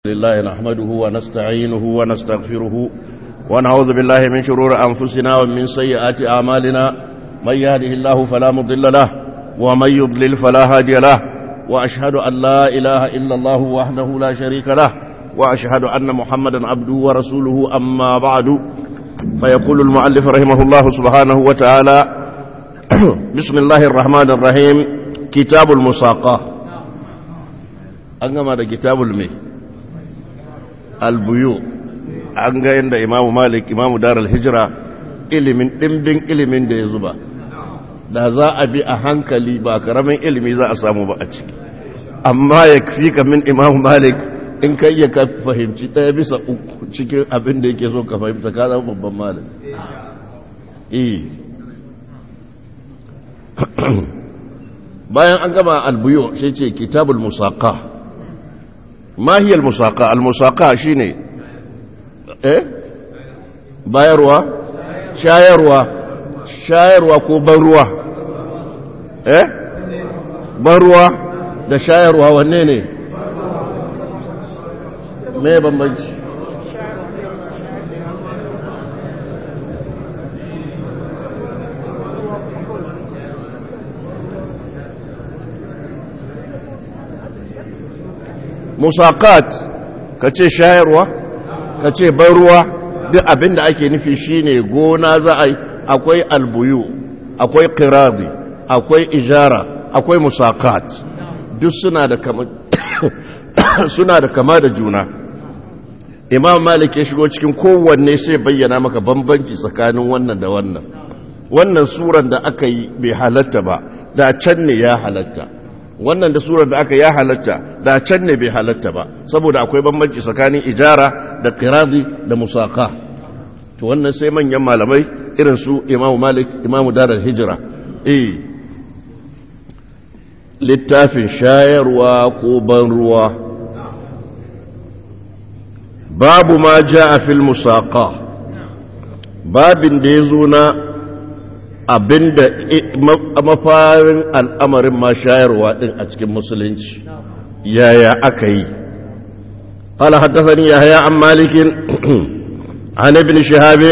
لله نحمده ونستعينه ونستغفره ونعوذ بالله من شرور أنفسنا ومن سيئات أعمالنا من يهده الله فلا مضل له ومن يضلل فلا هادي له وأشهد أن لا إله إلا الله وحده لا شريك له وأشهد أن محمدا عبده ورسوله أما بعد فيقول المؤلف رحمه الله سبحانه وتعالى بسم الله الرحمن الرحيم كتاب المساقة أنما كتاب المي albuyu an ga yadda imamu malik imamu darar hijira ilimin ɗimbin ilimin da ya zuba da za a bi a hankali ba karamin ilimi za a samu ba a ciki amma ya fi ka min imamu malik in ka iya ka fahimci ɗaya bisa uku cikin abin da yake so ka fahimta ka zama babban malik bayan an gama albuyu sai ce kitabul musaka ما هي المساقة المساقة شيني ايه بايروا شايروا شايروا كو بروا ايه بروا da shayarwa wanne ne me bambanci musaqat ka ce shayarwa ka ce ban ruwa duk abin da ake nufi shine gona za a yi akwai albuyu akwai qiradi akwai ijara akwai musaqat duk suna da kama suna da kama da juna imam malik ya shigo cikin kowanne sai bayyana maka bambanci tsakanin wannan da wannan wannan suran da aka yi bai halatta ba da can ne ya halatta wannan da surar da aka ya halatta da can ne bai halatta ba saboda akwai bambanci tsakanin ijara da qiradi da musaka to wannan sai manyan malamai irin su imamu malik imamu darar hijira eh littafin shayarwa ko ban ruwa babu ma jaa fil musaqa babin da ya zo na abinda mafarin al'amarin ma shayarwa ɗin a cikin musulunci yaya aka yi قال حدثني يحيى عن مالك عن ابن شهاب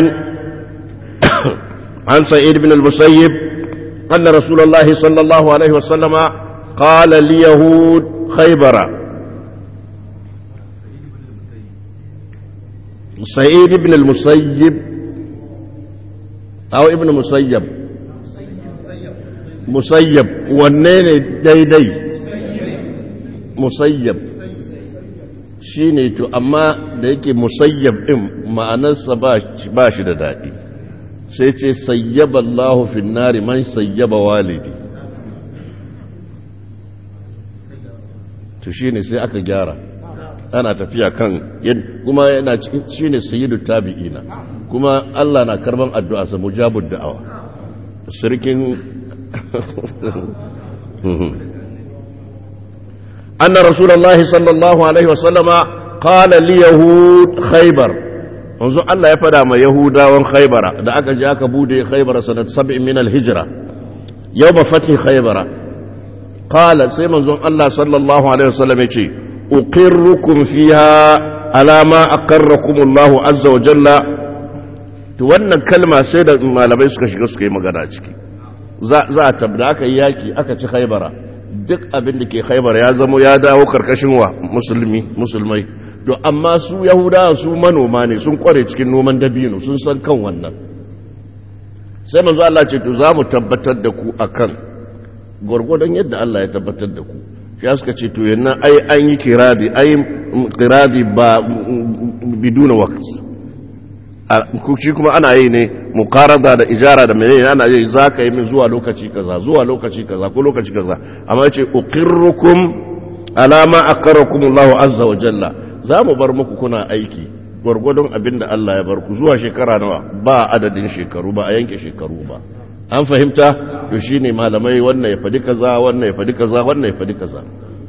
عن سعيد بن المسيب أن رسول الله صلى الله عليه وسلم قال ليهود خيبر سعيد بن المسيب أو ابن مسيب musayyab wanne ne daidai musayyab shi ne to amma da yake musayyab ɗin ma'anarsa ba shi da daɗi sai ce sayyaba Allah finnari man sayyaba walidi to shi ne sai aka gyara ana tafiya kan kuma yana cikin shi ne sayyidu tabi'ina kuma Allah na karban addu'a sa mujabud da'awa sirkin أن رسول الله صلى الله عليه وسلم قال ليهود خيبر منذ الله يفدى ما يهودا خيبر da aka je aka bude khaybar sanat 7 min al-hijra yawm fath khaybar qala sai manzon Allah sallallahu alaihi wasallam yace uqirrukum fiha ala ma aqarrakum Allah azza wa jalla to wannan kalma sai da malamai suka shiga suka yi magana ciki za a tabda aka yi yaki aka ci haibara duk abin da ke haibara ya zama ya dawo karkashin wa musulmi musulmai to amma su yahudawa su manoma ne sun kware cikin noman dabino sun san kan wannan sai manzo Allah ce to za mu tabbatar da ku akan gwargwadon yadda Allah ya tabbatar da ku shi suka ce to yannan ai an yi kiradi ai kiradi ba biduna waqt shi kuma ana yi ne mukarada da ijara da menene ana yi za ka yi min zuwa lokaci kaza zuwa lokaci kaza ko lokaci kaza amma yace uqirrukum ala ma aqarrakum Allahu azza wa jalla za mu bar muku kuna aiki gwargwadon abin da Allah ya bar ku zuwa shekara nawa ba adadin shekaru ba a yanke shekaru ba an fahimta to shine malamai wannan ya fadi kaza wannan ya fadi kaza wannan ya fadi kaza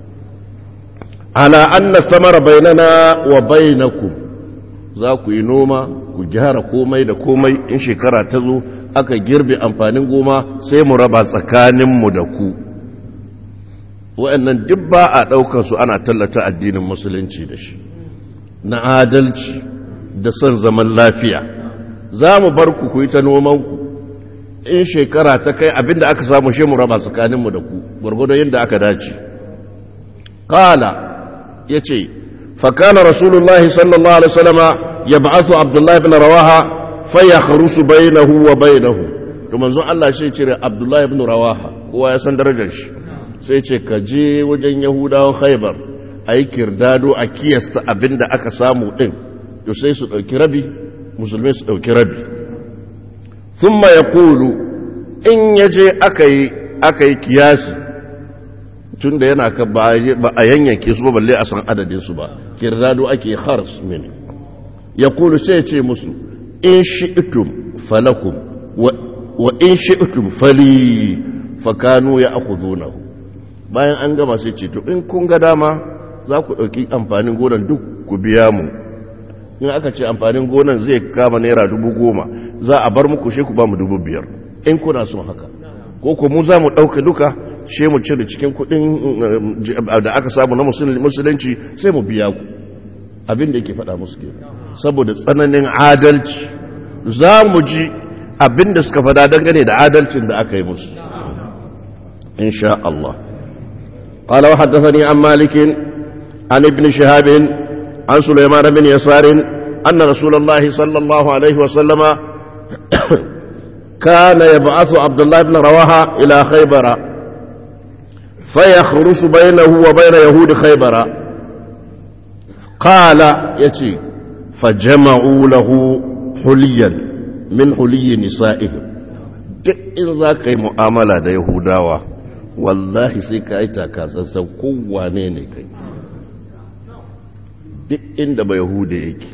ala anna samara bainana wa bainakum za ku yi noma ku gyara komai da komai in shekara ta zo aka girbe amfanin goma sai mu raba tsakaninmu da ku wa'annan duk ba a ɗaukar su ana tallata addinin musulunci da shi na adalci da son zaman lafiya za mu bar ku ku yi ta nomanku in shekara ta kai abinda aka samu shi mu raba tsakaninmu da ku gwargwadon yadda aka dace kala ya ce fakana rasulullahi sallallahu alaihi wasallama ya ba'athu abdullahi bin rawaha fa ya kharusu bainahu wa bainahu to manzon Allah shi cire abdullahi bin rawaha kowa ya san darajar shi sai ce ka je wajen yahudawan khaybar ayi kirdado a kiyasta abinda aka samu din to sai su dauki rabi musulmai su dauki rabi thumma yaqulu in yaje akai akai kiyasi tunda yana ka ba a yanyanke su ba balle a san adadin su ba kirdado ake khars min yaqulu sai ce musu in shi'tum falakum wa in shi'tum fali fakanu ya akhudunahu bayan an gama sai ce to in kun ga dama za ku ɗauki amfanin gonan duk ku biya mu in aka ce amfanin gonan zai kama naira dubu goma za a bar muku shi ku ba mu dubu biyar in kuna son haka ko ku mu za mu ɗauka duka shi mu cire cikin kuɗin da aka samu na musulunci sai mu biya ku abin da yake faɗa musu ke saboda tsananin adalci za mu ji abin da suka faɗa dangane da adalcin da aka yi musu إن شاء الله قال وحدثني عن مالك عن ابن شهاب عن سليمان بن يسار أن رسول الله صلى الله عليه وسلم كان يبعث عبد الله بن رواحة إلى خيبر فيخرس بينه وبين يهود خيبر قال يتي فجمعوا له حليا من حلي نسائهم duk in za ka yi mu'amala da yahudawa wallahi sai ka yi takasassan kowane ne kai duk inda ba yahuda yake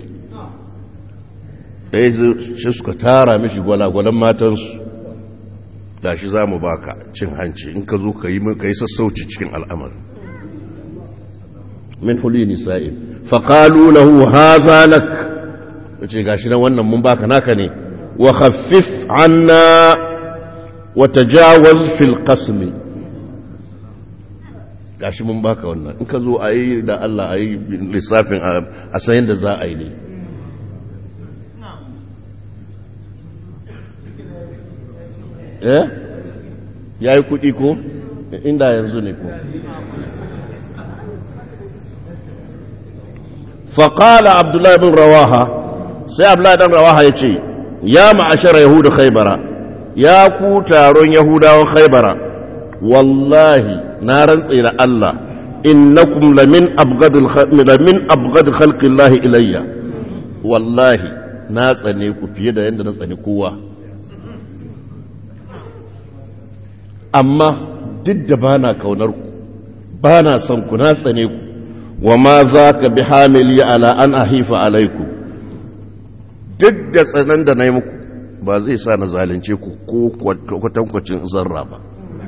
ɗaya shi suka tara mishi gwalagwalan matansu da shi za mu baka cin hanci in ka zo ka yi sassauci cikin al'amar min huli nisa'in faƙalu lahu haza lak ce gashi nan wannan mun baka naka ne wa khaffif anna wa tajawaz fil qasmi gashi mun baka wannan in ka zo a yi da Allah a yi lissafin a sayan da za a yi ne eh ya yi kuɗi ko inda yanzu ne ko faƙala abdullahi bin rawaha sai abdullahi bin rawaha ya ce ya ma'ashara yahudu khaibara ya ku taron yahudawan khaibara wallahi na rantse da Allah innakum lamin abgadul lamin abgad khalqillahi ilayya wallahi na tsane ku fiye da yanda na tsane kowa amma duk da bana kaunar ku bana son ku na tsane ku wa ma zaka bi hamili ala an ahifa alaiku duk da tsanan da nayi muku ba zai sa na zalunce ku ko kwatankwacin zarra ba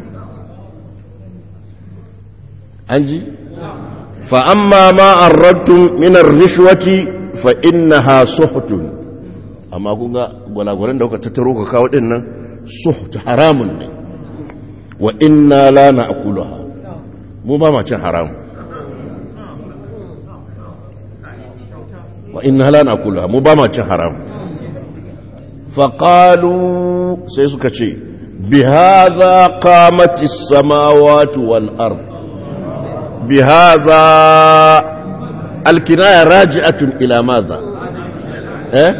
an ji fa'amma ma an rattun minar rishwati fa inna ha suhutun amma kun ga gwalagwalen da kuka tattaro ka kawo ɗin nan suhutu haramun ne wa inna la na akulaha mu ba ma cin haramun wa inna la na akulaha mu ba ma cin haramun faƙalu sai suka ce bi haza qamatis samawati wal ard بهذا الكناية راجعة إلى ماذا إيه؟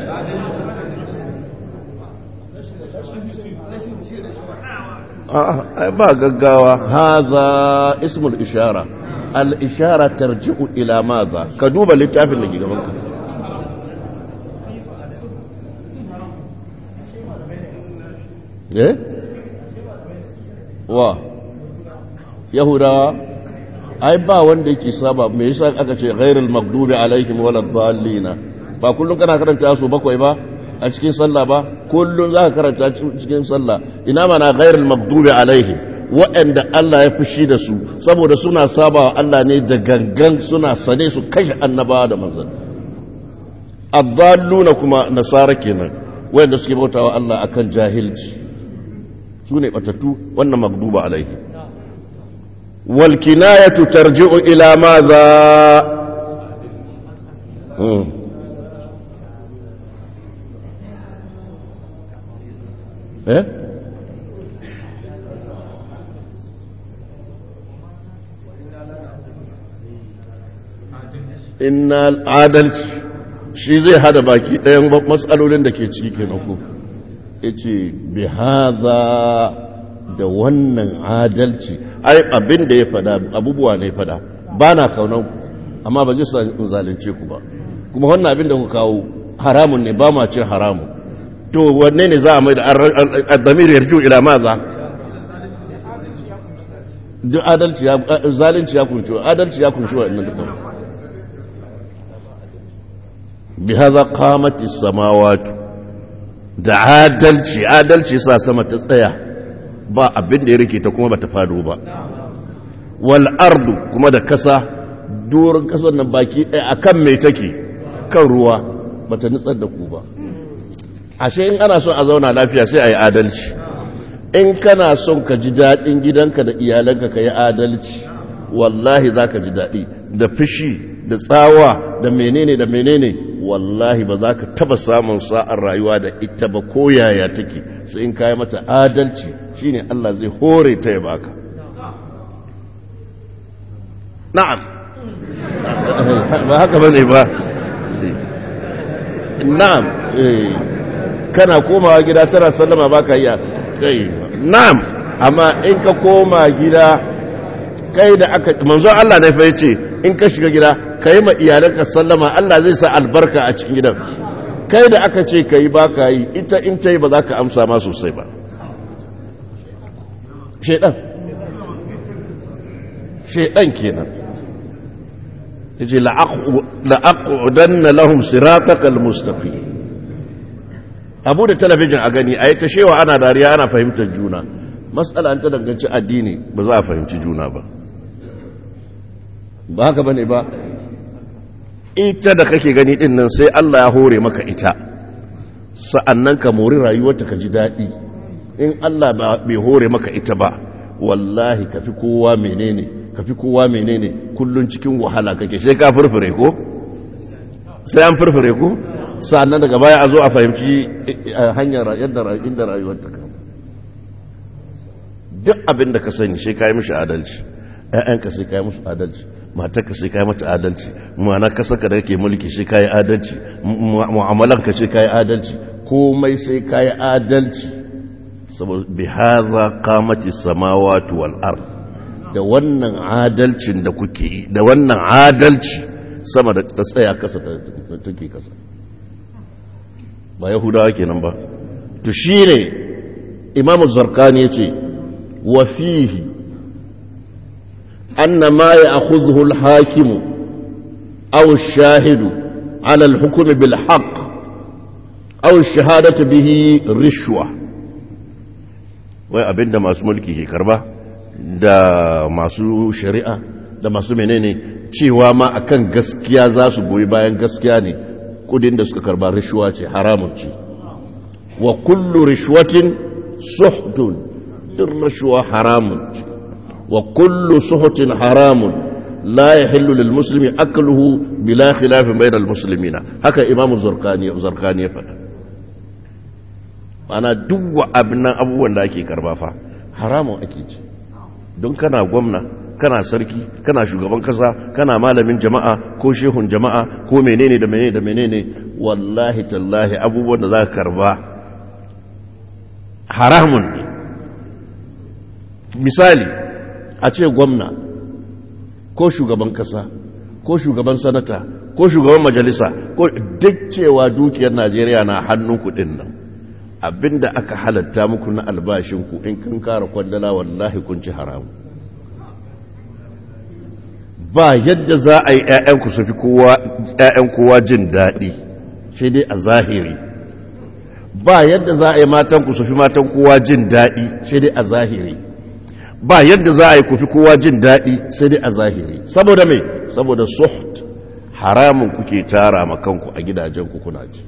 آه ما قاقاوة هذا اسم الإشارة الإشارة ترجع إلى ماذا كدوبة للتعب اللي جيغا منك إيه؟ وا يهودا ai ba wanda yake saba me yasa aka ce ghairul maghdubi alaihim walad dallina ba kullun kana karanta su bakwai ba a cikin sallah ba kullun zaka karanta cikin sallah ina mana ghairul maghdubi alaihim waɗanda Allah ya fushi da su saboda suna saba wa Allah ne da gangan suna sane su kashe annabawa da manzanni addalluna kuma nasara kenan waɗanda suke bautawa Allah akan jahilci su ne batattu wannan maghduba alaihim والكناية ترجع إلى ماذا eh inna adalci shi zai hada baki ɗayan matsalolin da ke ciki kenan ko ya ce bi haza da wannan adalci ai abin da ya fada abubuwa ne fada ba na kaunan ku amma ba zai sa in zalunce ku ba kuma wannan abin da ku kawo haramun ne ba ma cin haramun to wanne ne za a mai da addamir yarju ila maza duk adalci ya zalunci ya kunshi adalci ya kunshi wannan duka bi hadha qamat as-samawati da adalci adalci sa sama ta tsaya ba abin da ya rike ta kuma bata fado ba wal ardu kuma da kasa doron kasar nan baki ɗaya akan mai take kan ruwa bata nutsar da ku ba ashe in ana son a zauna lafiya sai a yi adalci in kana son ka ji daɗin gidanka da iyalanka ka yi adalci wallahi za ka ji daɗi da fushi da tsawa da menene da menene wallahi ba za ka taba samun sa'ar rayuwa da ita ba ko yaya take sai in kayi mata adalci shine Allah zai hore ta ya baka na'am ba haka bane ba na'am eh kana komawa gida tana sallama baka iya kai na'am amma in ka koma gida kai da aka manzo Allah ne fa yace in ka shiga gida kai ma iyalanka sallama Allah zai sa albarka a cikin gidan kai da aka ce kai baka yi ita in ta yi ba za ka amsa ma sosai ba shedan shedan kenan yace la'aqudanna lahum siratakal mustaqim abu da talabijin a gani a yi ta shewa ana dariya ana fahimtar juna matsala ta danganci addini ba za a fahimci juna ba ba haka bane ba ita da kake gani din nan sai Allah ya hore maka ita sa'annan ka mori rayuwarta ka ji daɗi in Allah bai hore maka ita ba wallahi ka fi kowa menene ka fi kowa menene kullun cikin wahala kake sai ka furfure ko sai an furfure ko sa'annan daga baya a zo a fahimci hanyar yadda inda rayuwar ta kama duk abin da ka sani sai ka yi mishi adalci ‘ya'yanka sai ka yi musu adalci matarka sai ka yi mata adalci ma'ana kasarka da kake mulki sai ka yi adalci mu'amalanka sai ka yi adalci komai sai ka yi adalci saboda bi haza kamati samawati wal ard da wannan adalcin da kuke yi da wannan adalci sama da ta tsaya kasa take kasa ba yahudawa kenan ba to shine imamu zarkani yace wa fihi anna ma ya'khudhu al-hakimu aw ash-shahidu 'ala al-hukm bil haqq aw ash-shahadatu bihi rishwa wai abinda masu mulki ke karba da masu shari'a da masu menene cewa ma akan gaskiya za su goyi bayan gaskiya ne kudin da suka karba rishuwa ce haramun ce wa kullu rishwatin suhtun duk rishuwa haramun ce wa kullu suhtin haramun la yahillu lil muslimi akluhu bila khilafin bainal muslimina haka imamu zurkani zurkani ya faɗa ana duk wa abin abubuwan da ake karba fa haramun ake ci don kana gwamna kana sarki kana shugaban kasa kana malamin jama'a ko shehun jama'a ko menene da menene da menene wallahi tallahi abubuwan da za ka karba haramun ne misali a ce gwamna ko shugaban kasa ko shugaban sanata ko shugaban majalisa ko duk cewa dukiyar najeriya na hannun kudin nan abinda aka halatta muku na albashinku in kan kara kwandala wallahi kun ci haramu ba yadda za a yi ‘ya'yanku su fi ‘ya'yan kowa jin daɗi shi dai a zahiri ba yadda za a yi matanku su fi matan kowa jin daɗi shi dai a zahiri ba yadda za a yi ku fi kowa jin daɗi sai dai a zahiri saboda mai saboda suht haramun kuke tara makanku a gidajenku kuna ci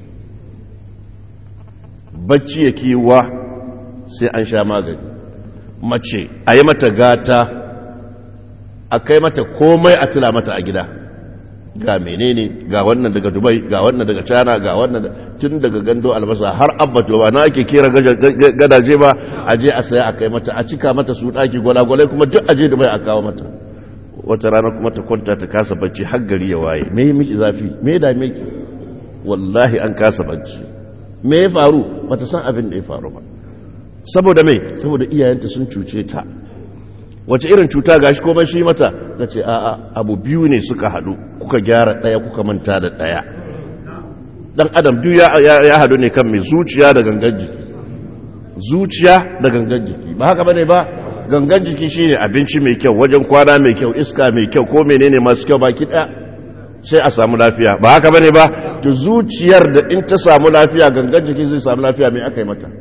bacci ya kiwa sai an sha magani mace a yi mata gata a kai mata komai a tila mata a gida ga menene ga wannan daga dubai ga wannan daga china ga wannan tun daga gando albasa har abbato ba na ake kera gadaje ba a je a saya a kai mata a cika mata su daki gwalagwalai kuma duk a je dubai a kawo mata wata rana kuma ta kwanta ta kasa bacci har gari ya waye me yi miki zafi me da miki wallahi an kasa bacci me ya faru bata san abin da ya faru ba saboda me saboda iyayenta sun cuce ta wace irin cuta gashi komai shi mata ta ce a'a abu biyu ne suka haɗu kuka gyara ɗaya kuka manta da ɗaya ɗan adam duk ya haɗu ne kan mai zuciya da gangan jiki zuciya da gangan jiki ba haka bane ba gangan jiki shine abinci mai kyau wajen kwana mai kyau iska mai kyau ko menene masu kyau baki ɗaya sai a samu lafiya ba haka bane ba to zuciyar da in ta samu lafiya gangan jiki zai samu lafiya me aka yi mata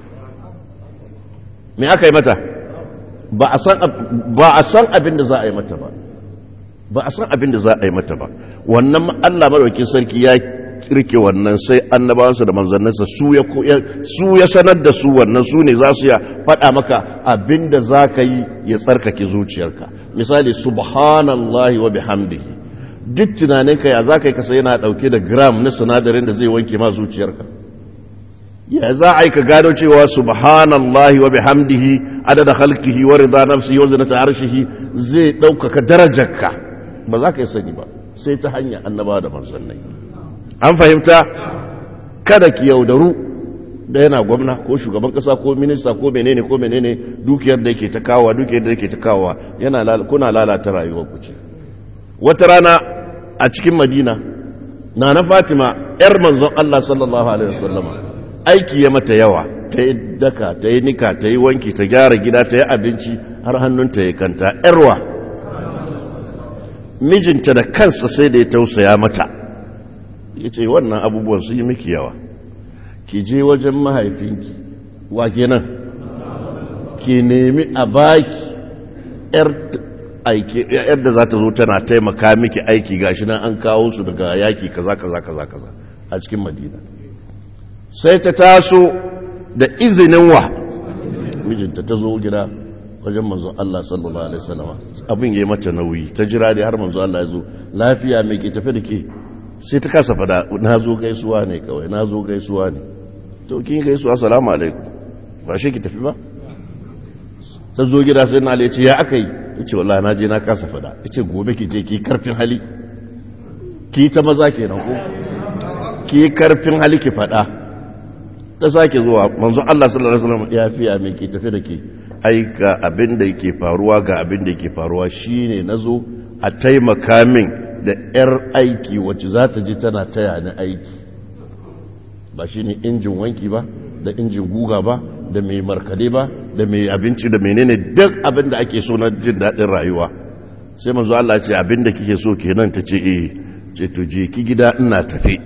me aka yi mata ba a san abin da za a yi mata ba ba a san abin da za a yi mata ba wannan Allah madaukakin sarki ya kirke wannan sai annabawansa da manzannansa su ya sanar da su wannan su ne za su ya faɗa maka abin da za ka yi ya tsarkake zuciyarka misali subhanallahi wa bihamdihi duk tunaninka ya za ka yi kasa yana ɗauke da gram na sinadarin da zai wanke ma zuciyarka ya za a yi ka gano cewa subhanallahi wa bihamdihi adada halkihi wa rida nafsihi wa zinata arshihi zai ɗaukaka darajarka ba za ka yi sani ba sai ta hanyar annaba da manzannai an fahimta kada ki yaudaru da yana gwamna ko shugaban kasa ko minista ko menene ko menene dukiyar da yake ta kawowa dukiyar da yake ta kawowa yana kuna lalata rayuwar ku ce wata rana a cikin madina na na fatima yar manzon Allah sallallahu alaihi wasallama aiki ya mata yawa ta yi daka ta yi nika ta yi wanki ta gyara gida ta yi abinci har hannunta ya kanta yarwa mijinta da kansa sai da ya tausaya mata ya ce wannan abubuwan su yi miki yawa ki je wajen mahaifinki wa kenan ki nemi a baki yar da za ta zo tana taimaka miki aiki gashi nan an kawo su daga yaki kaza kaza kaza kaza a cikin madina sai ta taso da izinin wa mijinta ta zo gida wajen manzo Allah sallallahu alaihi wasallam abin yayi mata nauyi ta jira da har manzo Allah ya zo lafiya mai ke tafi da ke sai ta kasa fada na zo gaisuwa ne kawai na zo gaisuwa ne to kin gaisuwa assalamu alaikum ba shi ki tafi ba ta zo gida sai na ce ya aka yi yace wallahi na je na kasa fada yace gobe ki je ki karfin hali ki ta maza kenan ko ki karfin hali ki fada ta sake zuwa manzo Allah sallallahu alaihi wasallam ya fiya mai ke tafi da ke ai ga abin da yake faruwa ga abin da yake faruwa shine nazo a taimaka min da yar aiki wacce za ta ji tana taya ni aiki ba shine injin wanki ba da injin guga ba da mai markade ba da mai abinci da menene duk abin da ake so na jin daɗin rayuwa sai manzo Allah ce abin da kike so kenan ta ce eh ce to je ki gida ina tafi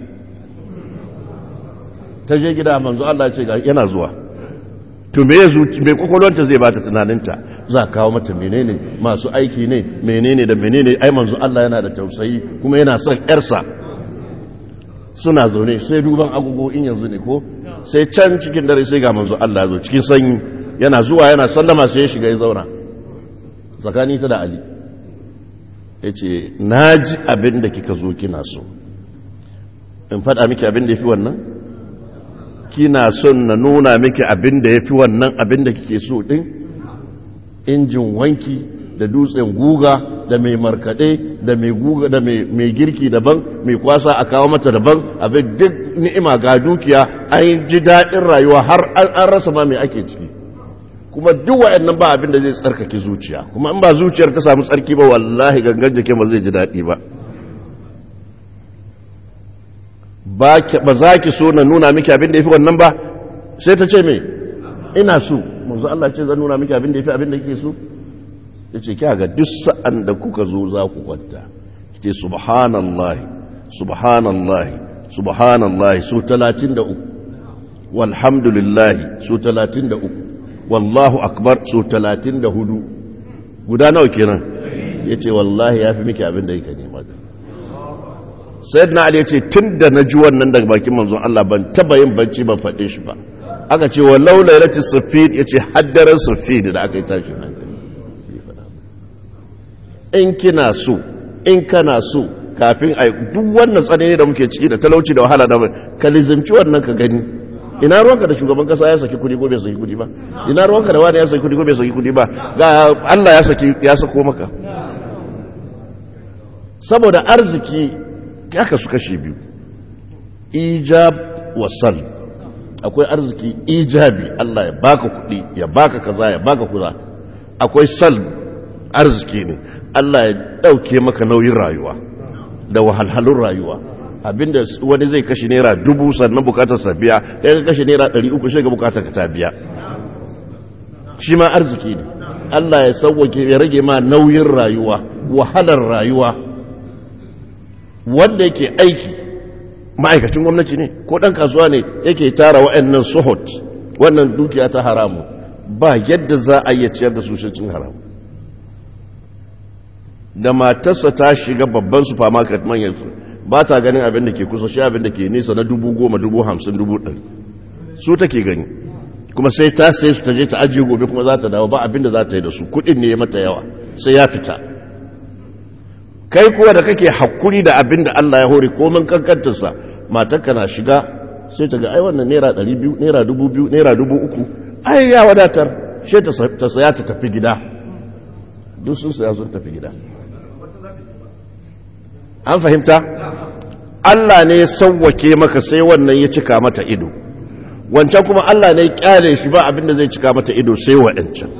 ta je gida manzo Allah ce yana zuwa to me yazo me kokolonta zai bata tunaninta za kawo mata menene masu aiki ne menene da menene ai manzo Allah yana da tausayi kuma yana son yarsa suna zaune sai duban agogo in yanzu ne ko sai can cikin dare sai ga manzo Allah zo cikin sanyi yana zuwa yana sallama sai ya shiga ya zauna tsakani ta da Ali yace naji abin da kika zo kina so in faɗa miki abin da yafi wannan kina son na nuna miki abin da ya fi wannan abin da kike so ɗin injin wanki da dutsen guga da mai markaɗe da mai guga da mai girki daban mai kwasa a kawo mata daban abin duk ni'ima ga dukiya an ji daɗin rayuwa har an rasa ma mai ake ciki kuma duk wa'annan ba abin da zai tsarkake zuciya kuma in ba zuciyar ta samu tsarki ba wallahi gangan jikin ba zai ji daɗi ba ba za ki so na nuna miki abin da ya fi wannan ba sai ta ce me ina so manzo Allah ce zan nuna miki abin da ya fi abin da kike so ya ce kya ga duk sa'an da kuka zo za ku kwanta ki ce subhanallahi subhanallahi subhanallahi su talatin da uku walhamdulillahi su talatin da uku wallahu akbar su talatin da hudu guda nawa kenan ya ce wallahi ya fi miki abin da yake nema sayyidina ali yace tunda na ji wannan daga bakin manzon Allah ban taba yin bacci ban faɗe shi ba aka ce wa laula lati sufid yace haddaran sufid da aka yi tashi hankali in kina so in kana so kafin a duk wannan tsanani da muke ciki da talauci da wahala da ka lizimci wannan ka gani ina ruwanka da shugaban kasa ya saki kudi ko bai saki kudi ba ina ruwanka da wani ya saki kudi ko bai saki kudi ba ga Allah ya saki ya sako maka saboda arziki ya kasu kashe biyu ijab wa sal akwai arziki ijabi Allah ya baka kudi ya baka kaza ya baka kuza akwai sal arziki ne Allah ya dauke maka nauyin rayuwa da wahalhalun rayuwa abinda wani zai kashe naira dubu sannan bukatar sa biya ya ka kashe naira ɗari uku shi ga bukatar ka ta biya shi ma arziki ne Allah ya sauwake ya rage ma nauyin rayuwa wahalar rayuwa wanda yake aiki ma'aikacin gwamnati ne ko ɗan kasuwa ne yake tara wa'annan suhut wannan dukiya ta haramu ba yadda za a iya ciyar da su cin haramu da matarsa ta shiga babban supermarket manyan su ba ta ganin abin da ke kusa shi abin da ke nisa na dubu goma dubu hamsin dubu ɗari su take gani kuma sai ta sai su ta je ta ajiye gobe kuma za ta dawo ba abin da za ta yi da su kuɗin ne mata yawa sai ya fita kai kuwa da kake hakuri da abin da Allah ya hore komin kankantarsa matarka na shiga sai ta ga ai wannan naira ɗari biyu naira dubu biyu naira dubu uku ai ya wadatar sai ta saya ta tafi gida duk sun saya sun tafi gida an fahimta Allah ne ya sauwake maka sai wannan ya cika mata ido wancan kuma Allah ne ya kyale shi ba abinda zai cika mata ido sai waɗancan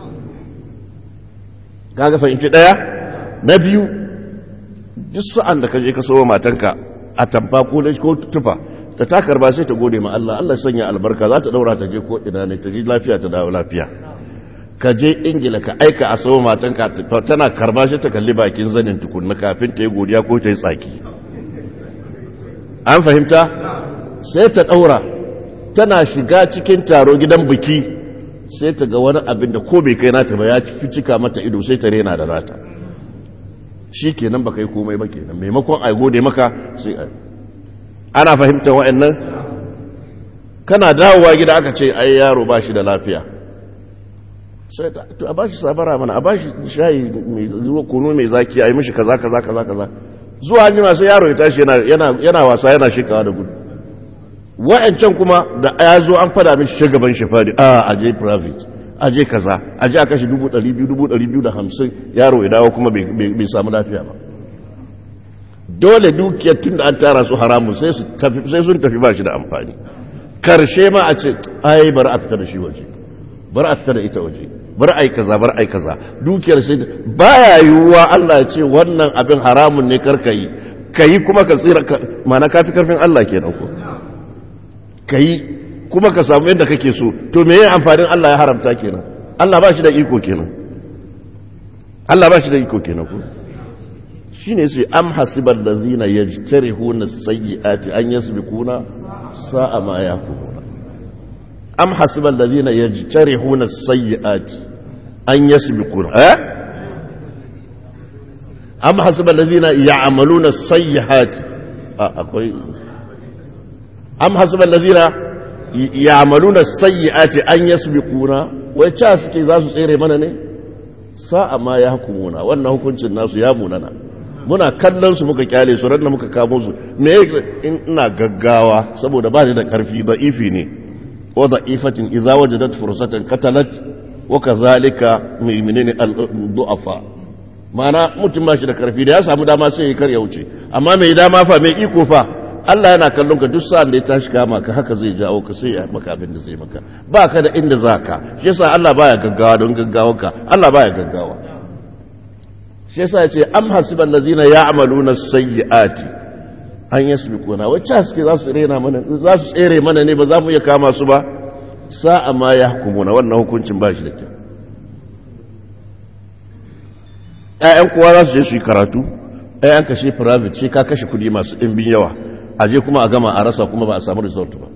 kaga fahimci ɗaya na biyu duk sa'an da ka je ka sowa matanka a tamfa ko ko tufa ta takar ba sai ta gode ma Allah Allah sanya albarka za ta daura ta je ko ina ne ta ji lafiya ta dawo lafiya ka je ingila ka aika a sau matanka tana karba shi ta kalli bakin zanin tukunna kafin ta yi godiya ko ta yi tsaki an fahimta sai ta ɗaura tana shiga cikin taro gidan biki sai ta ga wani abin da ko bai kai nata ba ya fi cika mata ido sai ta rena da nata shi kenan ba kai komai ba kenan maimakon a gode maka sai a ana fahimta wa'annan kana dawowa gida aka ce ai yaro ba shi da lafiya sai ta to a bashi sabara mana a bashi shayi mai kunu mai zaki a yi mishi kaza kaza kaza kaza zuwa an jima sai yaro ya tashi yana wasa yana shikawa da gudu wa'ancan kuma da ya zo an fada mishi shugaban shi fadi a aje private aje kaza aje a kashe dubu ɗari biyu dubu ɗari biyu da hamsin yaro ya dawo kuma bai samu lafiya ba dole dukiyar tun da an tara su haramun sai sun tafi ba shi da amfani karshe ma a ce ai bari a fita da shi waje bari a fita da ita waje bari ai kaza bari ai kaza dukiyar sai baya yiwuwa Allah ya ce wannan abin haramun ne karka yi kayi kuma ka tsira mana kafi karfin Allah kenan ko kayi kuma ka samu yadda kake so to me yayin amfanin Allah ya haramta kenan Allah ba shi da iko kenan Allah ba shi da iko kenan ko shine sai am hasibal ladzina yajtarihuna sayyiati an yasbiquna sa'a ma yakumuna am hasibal ladina yajtarihuna as-sayyi'ati an yasbiquna eh am hasibal ladina ya'maluna as-sayyi'ati akwai am hasibal ladina ya'maluna as-sayyi'ati an yasbiquna wai cha suke za su tsere mana ne sa'a ma ya hukumuna wannan hukuncin nasu ya munana muna kallon su muka kyale su ran muka kamo su me ina gaggawa saboda ba ni da karfi da ifi ne وضعيفة إذا وجدت فرصة قتلت وكذلك من الضعفاء ma'ana mutum ba shi da karfi da ya samu dama sai ya karya wuce amma mai dama fa mai iko fa Allah yana kallon ka duk sa'an da ya tashi kama ka haka zai jawo ka sai ya maka abin da zai maka ba ka da inda za ka shi yasa Allah baya gaggawa don gaggawanka Allah baya gaggawa shi yasa ya ce am hasiban lazina ya'maluna sayyi'ati an yasbiquna wacce suke za su rena mana za su tsere mana ne ba za mu iya kama su ba sa'a ma ya hukumuna wannan hukuncin ba shi da kyau ƴaƴan kowa za su je su yi karatu ƴaƴan kashe private ce ka kashe kuɗi masu ɗimbin yawa a je kuma a gama a rasa kuma ba a samu result ba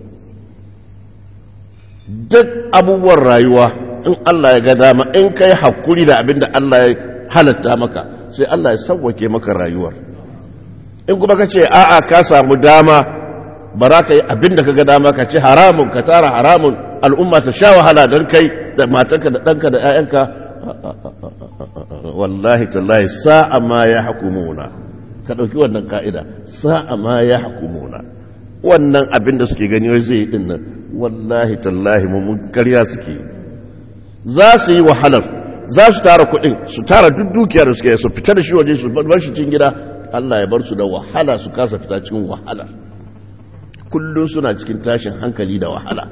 duk abubuwan rayuwa in Allah ya ga dama in kai hakuri da abin da Allah ya halatta maka sai Allah ya sauwake maka rayuwar in kuma ka ce a'a ka samu dama ba za ka yi abin da ka ga dama ka ce haramun ka tara haramun al'umma ta sha wahala don kai da matanka da ɗanka da 'ya'yanka wallahi tallahi sa'a ma ya hakumuna ka ɗauki wannan ka'ida sa'a ma ya hukumuna wannan abin da suke gani wai zai yi ɗin nan wallahi tallahi mun karya suke za su yi wahalar za su tara kuɗin su tara duk dukiyar da suke su fita da shi waje su bar shi cikin gida Allah ya bar su da wahala su kasa fita cikin wahala kullum suna cikin tashin hankali da wahala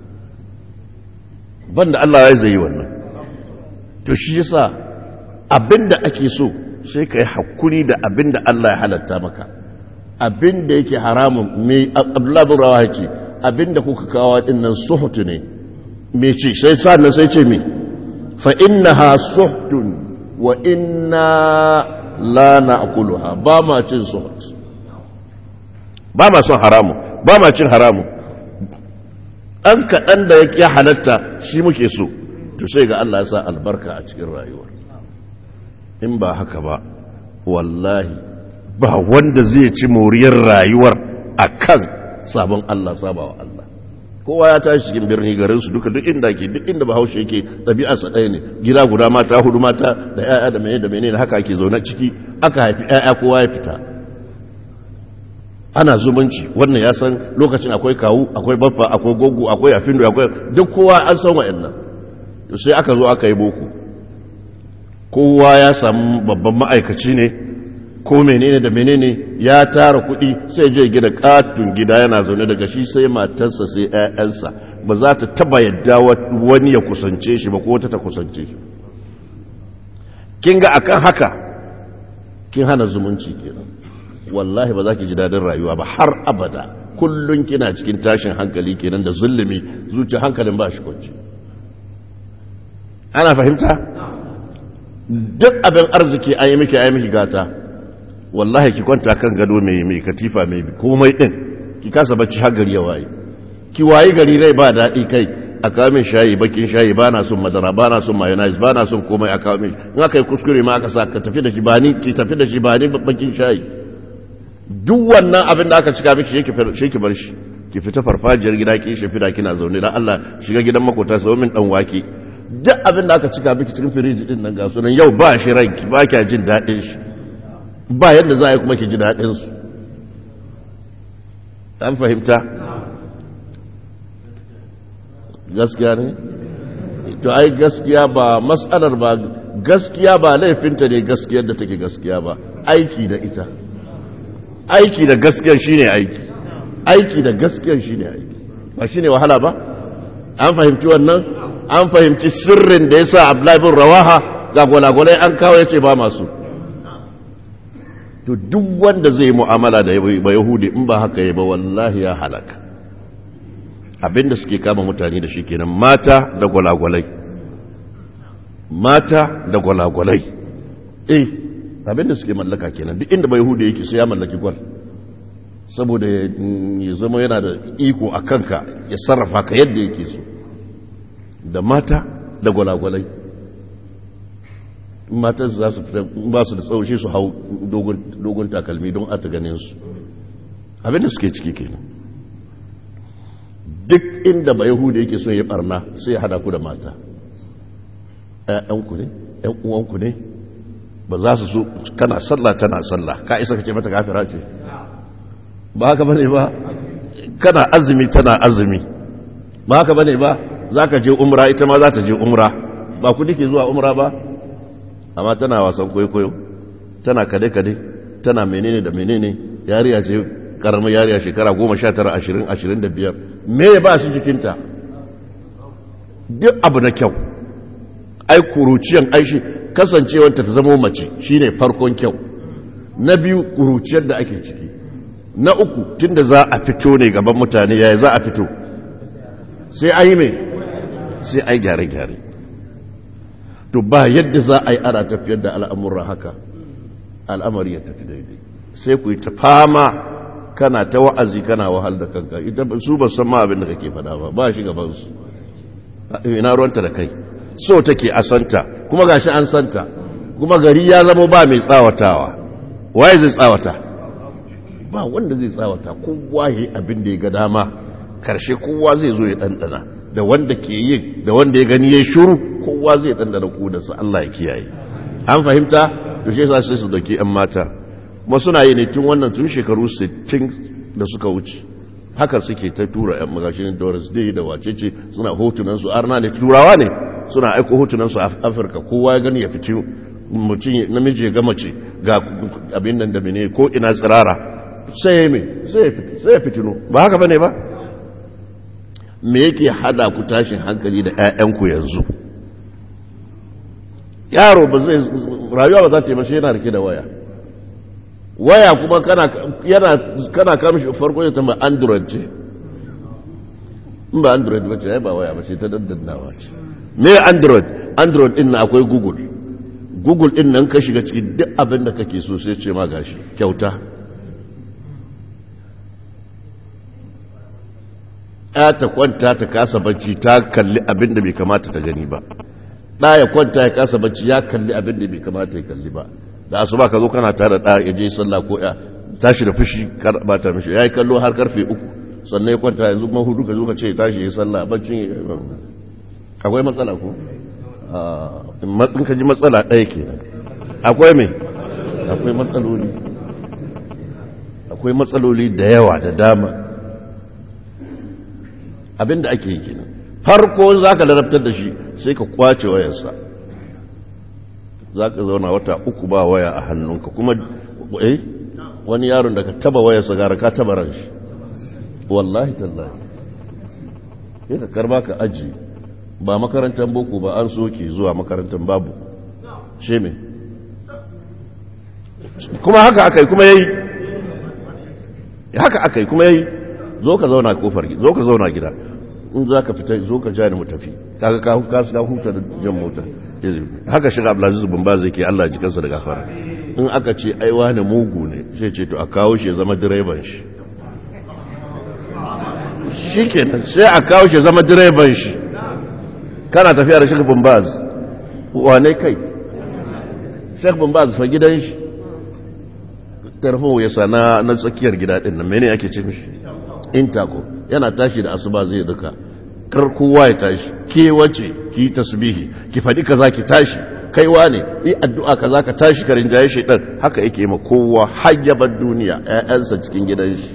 banda Allah ya zai yi wannan to shi yasa abinda ake so sai ka yi hakuri da abinda Allah ya halatta maka abinda yake haramun mai Abdullah bin Rawaha yake abinda kuka kawo dinnan suhutu ne me ce sai sannan sai ce me fa innaha suhtun wa inna la na'kuluha ba ma cin suhut ba ma son haramu ba ma cin haramu an kaɗan da ya halatta shi muke so to sai ga Allah ya sa albarka a cikin rayuwar in ba haka ba wallahi ba wanda zai ci moriyar rayuwar akan sabon Allah sabawa Allah kowa ya tashi cikin birni garin su duka duk inda ke duk inda bahaushe yake ɗabi'arsa ɗaya ne gida guda mata hudu mata da 'ya'ya da mene da mene haka ake zaune ciki aka haifi 'ya'ya kowa ya fita ana zumunci wannan ya san lokacin akwai kawu akwai baffa akwai gogo akwai afindo akwai duk kowa an san wa'annan sai aka zo aka yi boko kowa ya samu babban ma'aikaci ne ko menene da menene ya tara kuɗi sai je gida katun gida yana zaune daga shi sai matarsa sai 'ya'yansa ba za ta taba yadda wani ya kusance shi ba ko wata ta kusance shi kin ga akan haka kin hana zumunci kenan wallahi ba za ki ji daɗin rayuwa ba har abada kullum kina cikin tashin hankali kenan da zulumi zuci hankalin ba shi kwanci ana fahimta duk abin arziki a yi miki a yi miki gata wallahi ki kwanta kan gado mai mai katifa mai komai din ki kasa bacci har gari ya waye ki wayi gari rai ba daɗi kai a kawo min shayi bakin shayi ba na son madara ba na son mayonnaise ba na son komai a kawo min in aka yi kuskure ma aka sa ka tafi da shi ba ni ki tafi da shi ba ni bakin shayi duk wannan abin da aka cika miki shi ki bar shi ki fita farfajiyar gida ki shi fida kina zaune dan Allah shiga gidan makota sau min dan wake duk abin da aka cika miki cikin firiji din nan ga sunan yau ba shi ranki ba kya jin daɗin shi ba yadda za a yi kuma ki ji daɗin su an fahimta gaskiya ne to ai gaskiya ba matsalar ba gaskiya ba laifinta ne gaskiyar da take gaskiya ba aiki da ita aiki da gaskiyar shine aiki aiki da gaskiyar shine aiki ba shine wahala ba an fahimci wannan an fahimci sirrin da yasa Abdullahi bin Rawaha ga gwalagwalai an kawo yace ba masu to duk wanda zai mu'amala da ba Yahudi in ba haka yi ba wallahi ya halaka abinda suke kama mutane da shi kenan mata da gwalagwalai mata da gwalagwalai eh abinda suke mallaka kenan duk inda bai hudu yake sai ya mallaki gwal saboda ya zama yana da iko a kanka ya sarrafa ka yadda yake so da mata da gwalagwalai matan za su fita ba su da tsaushe su hau dogon takalmi don a ta ganin su abinda suke ciki kenan duk inda ba yahuda yake so ya barna sai ya hada ku da mata ‘ya'yanku ne ‘yan uwanku ne ba za su so kana sallah tana sallah ka isa ka ce mata kafira ce ba haka bane ba kana azumi tana azumi ba haka bane ba za ka je umra ita ma za ta je umra ba ku ke zuwa umra ba amma tana wasan kwaikwayo tana kade-kade tana menene da menene yariya ce karamar yariya shekara goma sha tara ashirin ashirin da biyar me ya ba shi jikinta duk abu na kyau ai kuruciyan aishi kasancewanta ta zama mace shine farkon kyau na biyu kuruciyar da ake ciki na uku tunda za a fito ne gaban mutane yaya za a fito sai a yi mai sai a yi gyare-gyare to ba yadda za a yi ana tafiyar da al'amuran haka al'amari ya tafi daidai sai ku yi ta fama kana ta wa'azi kana wahal da kanka ita su ba san ma abin da kake fada ba ba shi gaban su ina ruwanta da kai so take a santa kuma gashi an santa kuma gari ya zama ba mai tsawatawa waye zai tsawata ba wanda zai tsawata kowa yayi abin da ya ga dama karshe kowa zai zo ya dandana da wanda ke yi da wanda ya gani yayi shiru kowa zai dandana ku da su Allah ya kiyaye an fahimta to shi yasa sai su dauki yan mata kuma suna yi ne tun wannan tun shekaru 60 da suka wuce haka suke ta tura yan magashin doris day da wacece suna hotunansu arna ne turawa ne suna aiko hotunansu a afirka kowa ya gani ya fiti mutum namiji ga mace ga abin nan da mene ko ina tsirara sai ya mai sai ya fitino ba haka bane ba me yake hada ku tashin hankali da 'ya'yanku yanzu yaro ba zai rayuwa ba za ta yi mashi yana rike da waya waya kuma kana yana kana kamshi farko ya tamba android ce in ba android ba ce ya ba waya ba ce ta daddannawa ce me android android din na akwai google google din nan ka shiga cikin duk abin da kake so sai ce ma gashi kyauta ya ta kwanta ta kasa bacci ta kalli abin da bai kamata ta gani ba ɗa ya kwanta ya kasa bacci ya kalli abin da bai kamata ya kalli ba da asuba ka zo kana tare da ya je sallah ko ya tashi da fushi ba ta mishi ya yi kallo har karfe uku sannan ya kwanta yanzu kuma hudu ka zo ka ce tashi ya sallah baccin akwai matsala ko in ka ji matsala ɗaya ke akwai mai akwai matsaloli akwai matsaloli da yawa da dama abinda ake yi kenan farko za ka larabtar da shi sai ka kwace wayarsa za ka zauna wata uku ba waya a hannunka kuma eh wani yaron da ka taba wayarsa gara ka taba ran shi wallahi tallahi sai ka karba ka aji ba makarantar boko ba an soke zuwa makarantar babu she me kuma haka aka yi kuma yayi haka aka yi kuma yayi zo ka zauna kofar gida zo ka zauna gida in za ka fita zo ka ja ni mu tafi kaga ka ka ka huta da jan mota haka shiga Abdulaziz bin Baz yake Allah ji kansa da gafara in aka ce ai wani mugu ne sai ce to a kawo shi ya zama direban shi shikenan sai a kawo shi ya zama direban shi kana tafiya da Sheikh bin Baz wane kai Sheikh bin Baz fa gidan shi tarho ya sana na tsakiyar gida din nan mene ake ce mishi intako yana tashi da asuba zai duka kar kowa ya tashi ke wace ki tasbihi ki faɗi kaza ki tashi kaiwa ne yi addu'a kaza ka tashi ka rinjaye shaitan haka yake ma kowa hayyabar duniya ƴaƴansa cikin gidan shi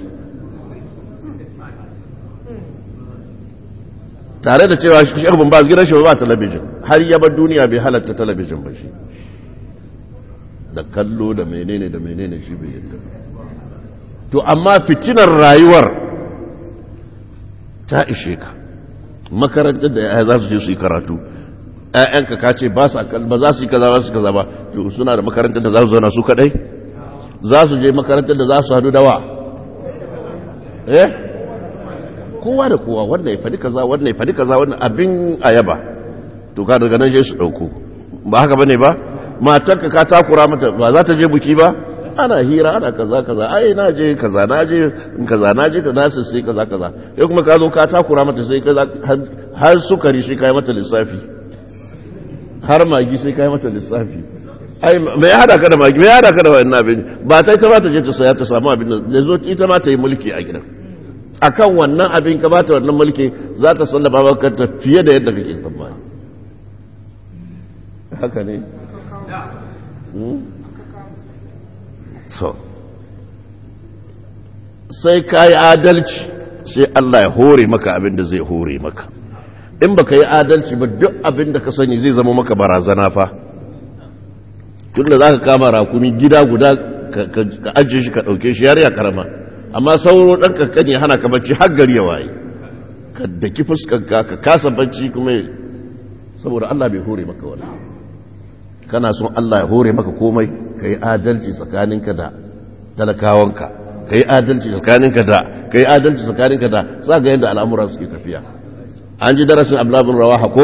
tare da cewa shi bin ba gidan shi ba talabijin har yabar duniya bai halatta talabijin ba shi da kallo da menene da menene shi bai yadda to amma fitinar rayuwar ta ishe ka makarantar da ya za su je su yi karatu ‘ya'yanka ka ce ba za su yi kaza ba su kaza ba to suna da makarantar da za su zauna su kadai za su je makarantar da za su hadu dawa eh kowa da kowa wannan ya faɗi kaza wannan ya faɗi kaza wannan abin ayaba to ka daga nan je su ɗauko ba haka bane ba matarka ka takura mata ba za ta je buki ba ana hira ana kaza kaza ai na je kaza na je kaza na je kaza su sai kaza kaza sai kuma ka zo ka takura mata sai kaza har sukari sai kai mata lissafi har magi sai kai mata lissafi ai mai hada ka da magi mai hada ka da wannan abin ba ta ita ba ta je ta saya ta samu abin da zo ita ma ta yi mulki a gidan akan wannan abin ka ba ta wannan mulki za ta sallaba maka ta fiye da yadda kake tsammani haka ne so sai ka yi adalci sai Allah ya hore maka abin da zai hore maka in baka yi adalci ba duk abin da ka sani zai zama maka barazana fa tunda za ka kama rakumi gida guda ka ajiye shi ka ɗauke shi yariya karama amma sauro ɗan kankani hana ka bacci har gari ya waye ka daki fuskanka ka kasa bacci kuma saboda Allah bai hore maka wani kana son Allah ya hore maka komai ka yi adalci tsakaninka da talakawanka ka yi adalci tsakaninka da ka yi adalci tsakaninka da za ga yadda al'amura suke tafiya an ji darasin ablabin rawa hako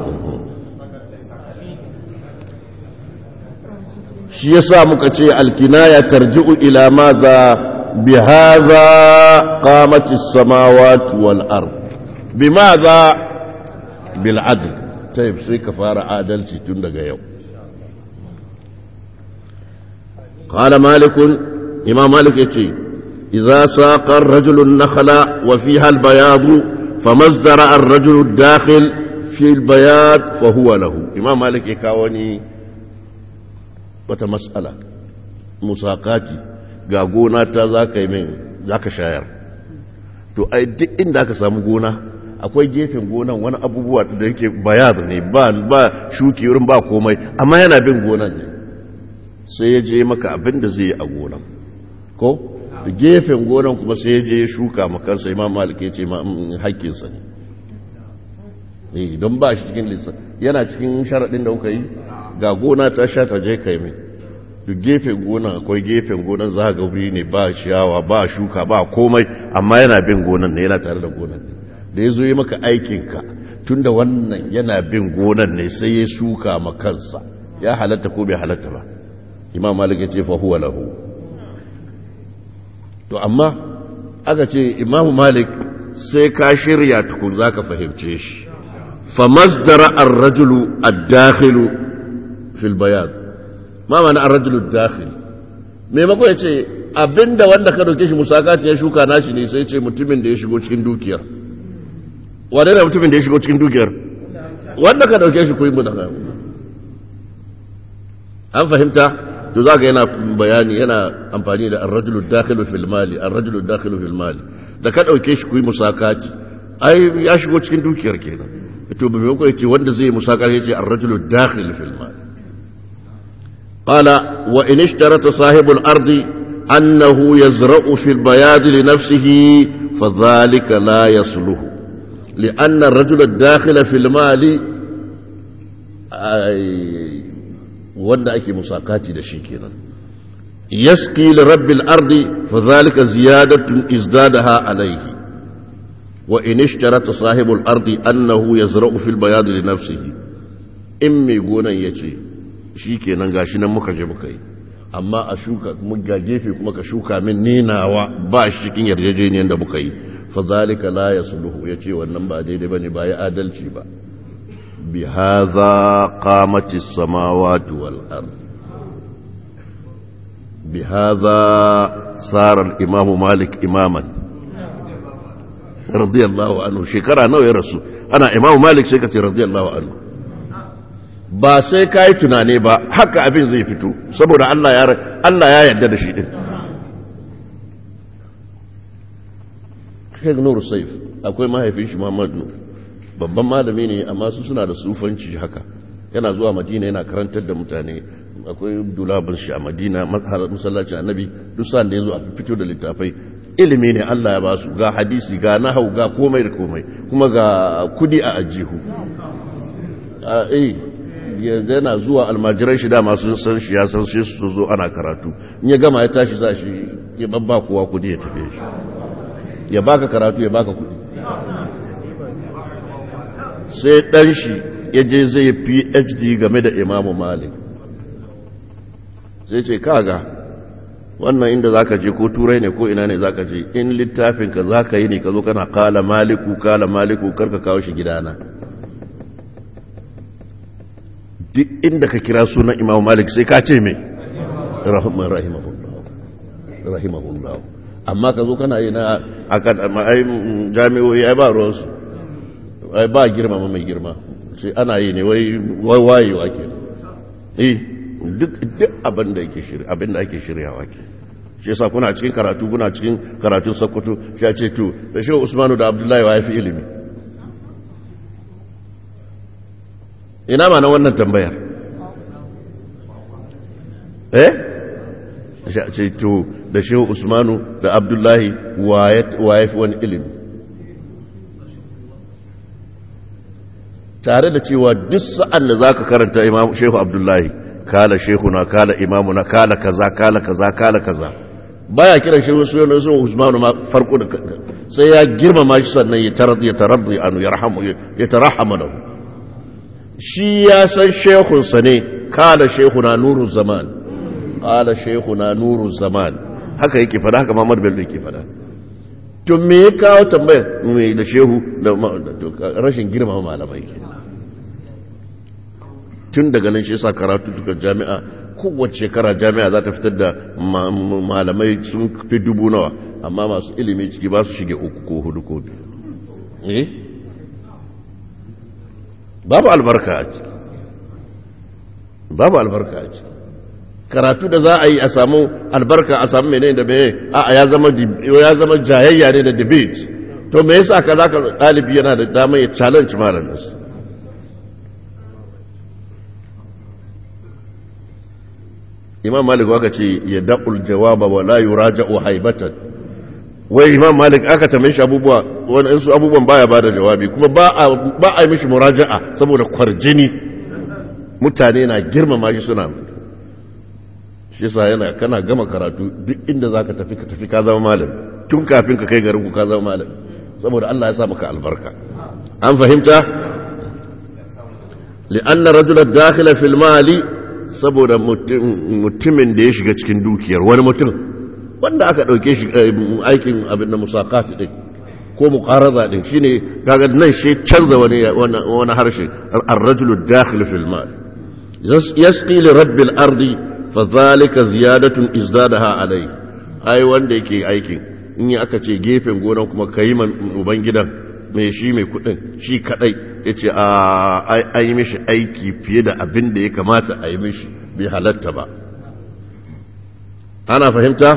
shi ya sa muka ce alkinaya tarji'u ila maza bi haza qamatis samawati wal ard bi maza bil adl tayyib sai ka fara adalci tun daga yau قال مالك إمام مالك يتي إذا ساق الرجل النخل وفيها البياض فما ازدرع الرجل الداخل في البياض فهو له إمام مالك يكاوني وتمسألة مساقاتي ga gona ta za ka yi min za ka shayar to ai duk inda aka samu gona akwai gefen gonan wani abubuwa da yake bayar ne ba ba shuki wurin ba komai amma yana bin gonan ne sai ya je maka abin da zai yi a gonan ko gefen gonan kuma sai ya je shuka makansa imam malik ya ce ma haƙƙinsa ne don ba shi cikin lissa yana cikin sharaɗin da kuka yi ga gona ta sha ta je kai mai duk gefen gonan akwai gefen gonan za ga wuri ne ba ciyawa ba shuka ba komai amma yana bin gonan ne yana tare da gonan ne da ya zo yi maka aikinka tun da wannan yana bin gonan ne sai ya shuka ma kansa ya halatta ko bai halatta ba imam malik ya ce fa huwa lahu to amma aka ce imam malik sai ka shirya tukun zaka fahimce shi fa masdara ar-rajulu ad-dakhilu fil bayan ma ma'ana ar-rajulu ad-dakhil maimako ya ce abinda wanda ka dauke shi musakati ya shuka nashi ne sai ce mutumin da ya shigo cikin dukiyar wane ne mutumin da ya shigo cikin dukiyar wanda ka dauke shi kuyi mu da an fahimta to za ka yana bayani yana amfani da arrajulu dakhilu fil mali arrajulu dakhilu fil mali da ka dauke shi kuyi musakati ai ya shigo cikin dukiyar kenan to ba mai ce wanda zai musakati yace arrajulu dakhil fil mali qala wa in ishtarata sahibul ardi annahu yazra'u fil bayad li nafsihi فذلك لا يصلح لأن الرجل الداخل في المال wanda ake musakati da shi kenan yaski li rabbil ardi fa zalika ziyadatun izdadaha alayhi wa in ishtarata sahibul ardi annahu yazra'u fil bayad li nafsihi in mai gonan yace shikenan gashi nan muka je muka yi amma a shuka muga gefe kuma ka shuka min ninawa ba shi cikin yarjejeniyar da muka yi fa zalika la yasluhu yace wannan ba daidai bane ba ya adalci ba bi hadha qamati samawati wal ard bi hadha sara al imam malik imaman radiyallahu anhu shekara nawa ya rasu ana imam malik sai ka ce radiyallahu anhu ba sai ka yi tunane ba haka abin zai fito saboda Allah ya Allah ya yarda da shi din Sheikh Nur Saif akwai mahaifin shi Muhammad Nur babban malami ne amma su suna da sufanci haka yana zuwa Madina yana karantar da mutane akwai dulabin shi a Madina masallacin Annabi duk sa'an da yazo a fito da littafai ilimi ne Allah ya ba su ga hadisi ga nahau ga komai da komai kuma ga kudi a ajihu a eh yana zuwa almajiran shi dama sun san shi ya san shi su zo ana karatu in ya gama ya tashi za shi ya babba kowa kudi ya tafi shi ya baka karatu ya baka kudi sai dan shi ya je zai phd game da imamu malik sai ce kaga wannan inda zaka je ko turai ne ko ina ne zaka je in littafin ka zaka yi ne ka zo kana kala maliku kala maliku karka kawo shi gidana duk inda ka kira sunan imam malik sai ka ce mai rahman rahimahullah amma ka zo kana yi na jami'o'i ai ba ruwansu ai ba girma mai girma sai ana yi ne wai wayewa ke eh duk abin da ake shirya abin da ake shiryawa ke shi yasa kuna cikin karatu kuna cikin karatun sakkwato shi ce to da shi usmanu da abdullahi wa ya fi ilimi ina ma na wannan tambayar eh ce to da shehu usmanu da abdullahi wa ya fi wani ilimi tare da cewa duk sa'an da za ka karanta imam shehu abdullahi kala shehuna kala imamuna kala kaza kala kaza kala kaza baya kiran shehu sunan usmanu ma farko da sai ya girmama shi sannan ya taraddi ya taraddi anu ya rahamu ya tarahama lahu shi ya san shehunsa ne kala shehuna nuru zaman kala shehuna nuru zaman haka yake fada haka Muhammad Bello yake fada to me ya kawo tambayar me da shehu da rashin girmama malamai ke tun daga nan shi yasa karatu duka jami'a kowace shekara jami'a za ta fitar da malamai sun fi dubu nawa amma masu ilimi ciki ba su shige uku ko hudu ko biyu eh babu albarka a ciki babu albarka a ciki karatu da za a yi a samu albarka a samu menene da meye a ya zama ya zama jayayya ne da debate to me yasa ka zaka dalibi yana da dama ya challenge malamin imam malik waka ce ya da'ul jawaba wa la yuraja'u haibatan wai imam malik aka tambaye shi abubuwa wani su abubuwan baya bada jawabi kuma ba a ba a yi mishi muraja'a saboda kwarjini mutane na girmama shi suna shi yasa yana kana gama karatu duk inda zaka tafi ka tafi ka zama malam tun kafin ka kai garin ku ka zama malam saboda Allah ya sa maka albarka an fahimta li'anna rajulan dakhila fil mali saboda mutumin da ya shiga cikin dukiyar wani mutum wanda aka ɗauke shi aikin abin da musakati ɗin ko muqaraza ɗin shine kaga nan shi canza wani wani harshe ar-rajulu dakhil fil mal yasqi li rabbil ardi fa zalika ziyadatun izdadaha alai ai wanda yake aikin in yi aka ce gefen gonan kuma kai man uban gidan mai shi mai kudin shi kadai ya ce a yi mishi aiki fiye da abin da ya kamata a yi mishi bai halatta ba ana fahimta?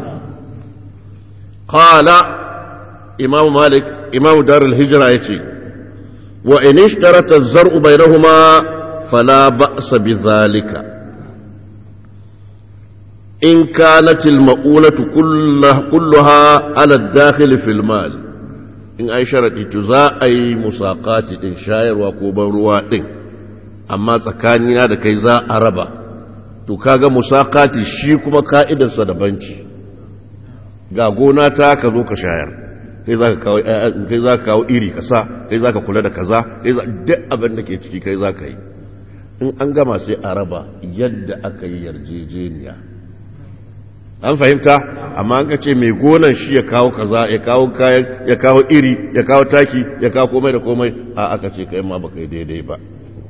kala imam malik imam darul hijira ya ce wa inishtarata zar'u bainahuma fala ba'sa bi zalika in kanat al-ma'unatu kulluha ala ad-dakhil fil mal in an sharaɗi to za a yi musaƙati ɗin shayarwa ko ban ruwa ɗin amma tsakanina da kai za a raba to kaga musaƙati shi kuma ka'idarsa da banci ga gona ta ka zo ka shayar kai za ka kawo iri ka sa kai za ka kula da kaza kai za duk abin da ke ciki kai za ka yi in an gama sai a raba yadda aka yi yarjejeniya an fahimta amma an ka ce mai gonan shi ya kawo kaza ya kawo kayan ya kawo iri ya kawo taki ya kawo komai da komai a aka ce kai ma baka yi daidai ba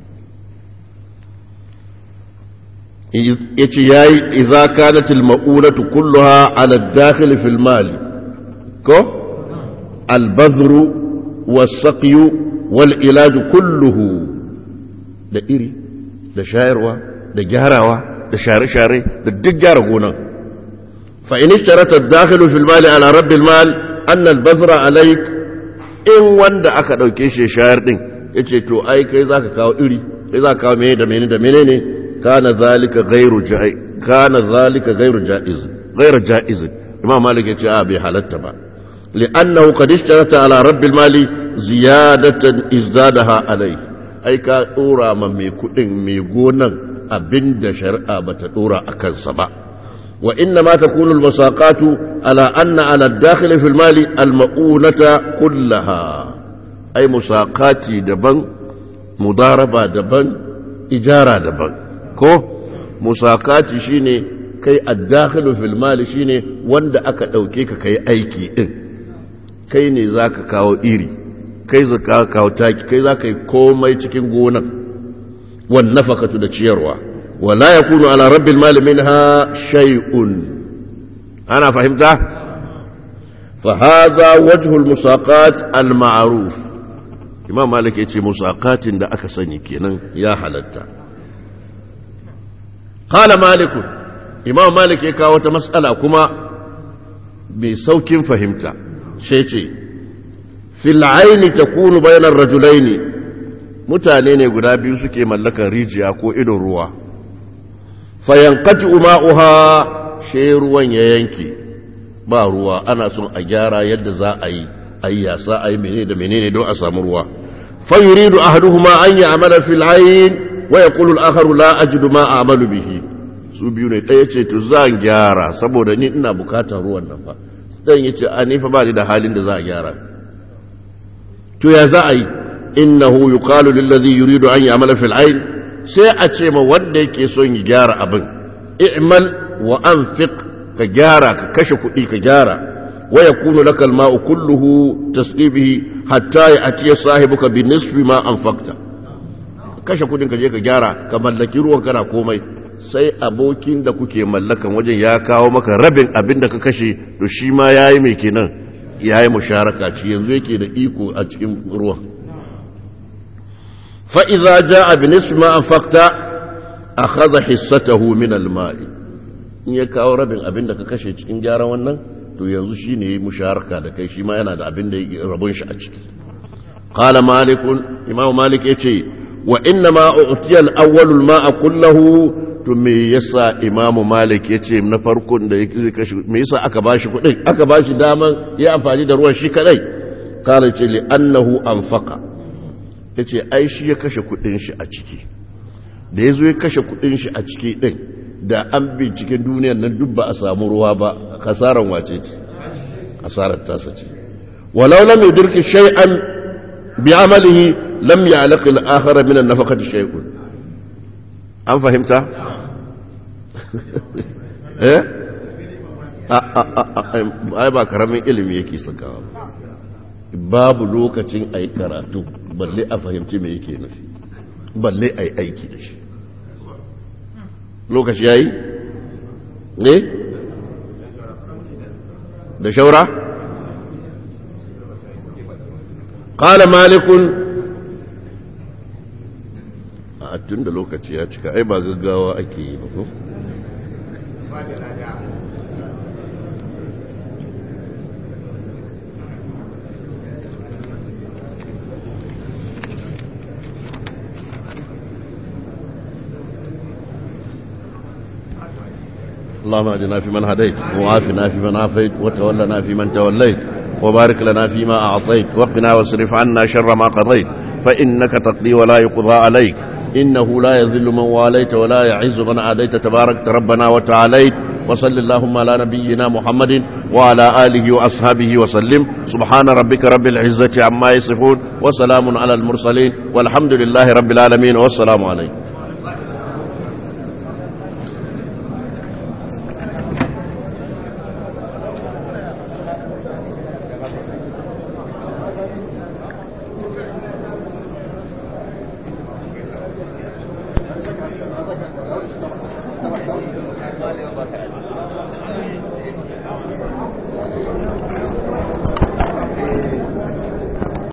ya ce ya yi iza kanatil ma'unatu kulluha ala dakhil fil mali ko albazru wasaqiyu wal ilaju kulluhu da iri da shayarwa da gyarawa da share-share da duk gyara gonan فإن اشترط الداخل في المال على رب المال أن البذر عليك إن وند أكا دوكي شي شاير دين yace to ai kai zaka kawo iri kai zaka kawo mene da mene da menene kana zalika ghairu ja'i kana zalika ghairu ja'iz ghairu ja'iz imam malik yace a bai halatta ba li'annahu qad ishtarata ala rabb al-mali ziyadatan izdadaha alai ai ka dora ma mai kudin mai gonan abinda shari'a bata dora akan sa ba وإنما تكون المساقات على أن على الداخل في المال المؤونة كلها أي مساقات دبن مضاربة دبن إجارة دبن كو مساقات شيني كي الداخل في المال شيني وند أكا أوكيك كي أيكي إن كي نزاك كاو إيري كي زكا كاو تاكي كي زاك كومي تكين غونا والنفقة دا تشيروا ولا يكون على رب المال منها شيء أنا فهمت فهذا وجه المساقات المعروف إمام مالك يتي مساقات دا أكسني كينا يا حلتا قال مالك إمام مالك يكاوة مسألة كما بسوك فهمت شيء في العين تكون بين الرجلين mutane ne guda biyu suke mallakar rijiya ko idon ruwa fayankati uma'uha she ruwan ya yanke ba ruwa ana son a gyara yadda za a yi a yi yasa a yi menene da menene don a samu ruwa fayuridu ahaduhuma an yi amala fil ayin wa yaqulu al-akharu la ajidu ma a'malu bihi su biyu ne ɗaya ce to zan gyara saboda ni ina bukatar ruwan nan fa dan yace a ni fa ba ni da halin da za a gyara to ya za a yi innahu yuqalu lil ladhi yuridu an ya'mala fil ayn sai a ce ma wanda yake son ya gyara abin i'mal wa anfiq ka gyara ka kashe kuɗi ka gyara wa yakunu laka al-ma'u kulluhu tasqibihi hatta ya'ti sahibuka bi nisfi ma anfaqta kashe kuɗin ka je ka gyara ka mallaki ruwan kana komai sai abokin da kuke mallakan wajen ya kawo maka rabin abin da ka kashe to shi ma yayi mai kenan yayi musharaka ci yanzu yake da iko a cikin ruwan فإذا جاء بنصف ما أنفقت akhadha hissatahu min al-ma'i in ya kawo rabin abin da ka kashe cikin gyaran wannan to yanzu shine yayi musharaka da kai shi ma yana da abin da yake rabon shi a ciki qala malik imam malik yace wa inna ma utiya al-awwal al-ma'a kullahu to me yasa imam malik yace na farkon da yake kashe me yasa aka bashi kudin aka bashi daman ya amfani da ruwan shi kadai qala ce li annahu anfaqa yace ai shi ya kashe kudin shi a ciki da yazo ya kashe kudin shi a ciki din da an binciken duniyar nan duk ba a samu ruwa ba kasaran wace ce kasarar tasa ce walau lam yudriki shay'an bi amalihi lam ya'laq al-akhar min an-nafaqati shay'un an fahimta eh ai ba karamin ilimi yake sakawa babu lokacin ai karatu balle a fahimci me yake nufi balle ai aiki da shi lokaci ya yi? ne? da shaura? ƙala malikun a tun da lokaci ya cika ai ba gaggawa ake yi ba ko? اللهم اهدنا فيمن هديت وعافنا فيمن عافيت وتولنا فيمن توليت وبارك لنا فيما أعطيت وقنا واصرف عنا شر ما قضيت فإنك تقضي ولا يقضى عليك إنه لا يذل من واليت ولا يعز من عاديت تبارك ربنا وتعاليت وصل اللهم على نبينا محمد وعلى آله وأصحابه وسلم سبحان ربك رب العزة عما يصفون وسلام على المرسلين والحمد لله رب العالمين والسلام عليكم Thank you.